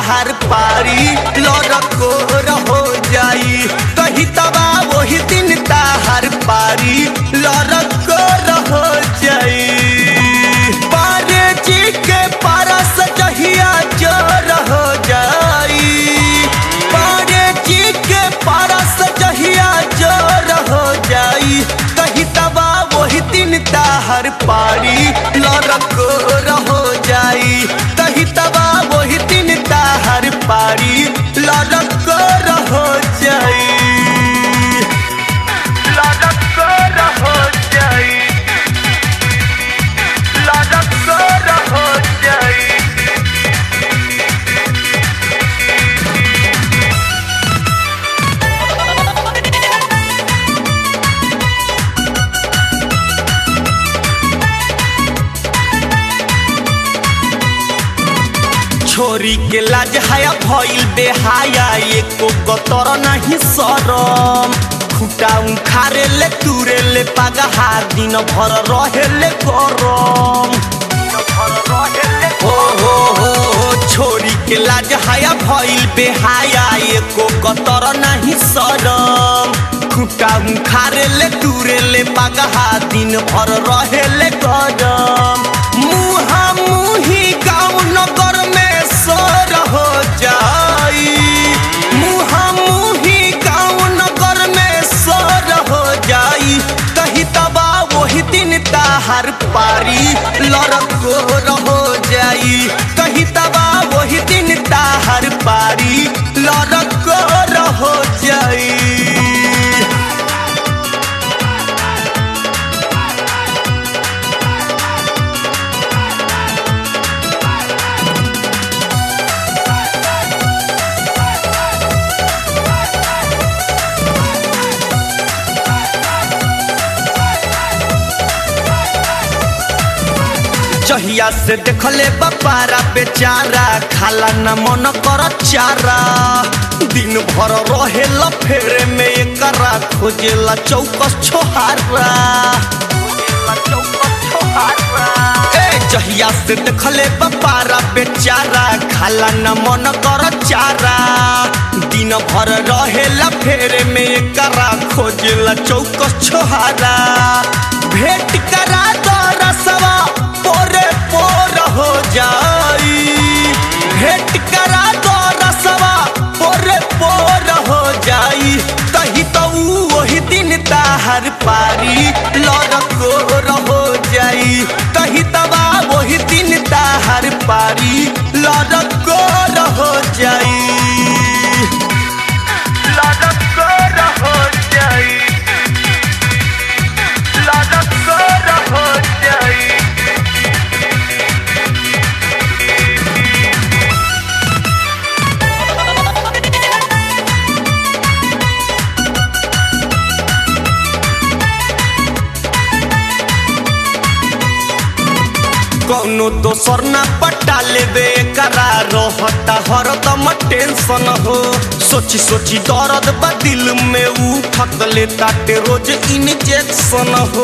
ताहर पारी लड़को रहो जाई कही तबा वही दिन ताहर पारी लड़को रहो जाई पारे जी के पारस जहिया जोर हो जाई पारे जी के पारस जहिया जोर हो जाई कही तबा वही दिन ताहर पारी लड़को रहो जाई कही तबा वही दिन ताहर पारी लड़को रहो जाई लड़को रहो जाई लड़को रहो जाई छोरी के लाज हाया भइल बेहाया एको कतर नहीं सरम खुटा उखारे ले तुरे ले पागहा दिन भर रहे ले गरम हो हो हो हो छोरी के लाज हाया भइल बेहाया एको कतर नहीं सरम खुटा उखारे ले तुरे ले पागहा दिन भर रहे ले गरम मुहा मुही गाँव नगर में सर हो जाई मुहा मुही गाँव नगर में सर हो जाई कही तबा वही दिन ताहर पारी लड़को रहो जाई कही तबा वही दिन ताहर पारी लड़को रहो जाई जहिया से देखले बपारा बेचारा खाला न मन कर चारा दिन भर रहेला फेरे में एकरा खोजेला चौकस छोहारा ए जहिया से देखले बपारा बेचारा खाला न मन कर चारा दिन भर रहेला फेरे में एकरा खोजेला चौकस छोहारा भेंट करा दो रसवा पोरे पोर हो जाई भेंट करा दो रसवा पोरे पोर हो जाई तही तो ऊ वही दिन ताहर पारी लड़को रहो जाई तही तबा वही दिन ताहर पारी लड़को रहो जाई लड़को रहो जाई लड़को रहो जाई कौनो दोसर ना पटा लेबे करा रहता हरदम टेंशन हो सोची सोची दर्द बा दिल में उठक लेता ते रोज इंजेक्शन हो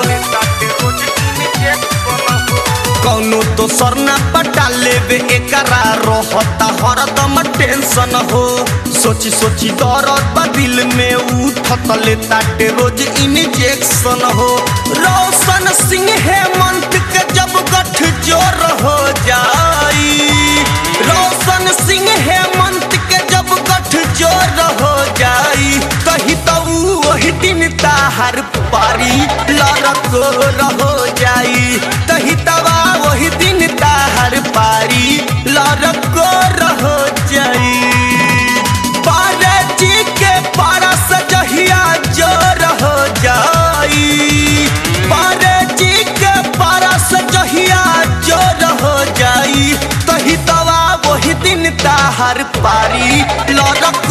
कौनो दोसर ना पटा लेबे एकरा रहता हरदम टेंशन हो सोची सोची दर्द बा दिल में उठक लेता ते रोज इंजेक्शन हो रोशन सिंह हेमंत के जब गठ जोर हो जाई रोशन सिंह हेमंत के जब गठ जोर हो जाई कही तो ऊ वही दिन ताहर पारी लड़को रहो जाई कही तबा वही दिन ताहर पारी लड़को रहो जाई पारे जी के पारस जहिया जोर हो जाई पारे जी के पारस जहिया जोर हो जाई तही तवा वही दिन ताहर पारी लड़क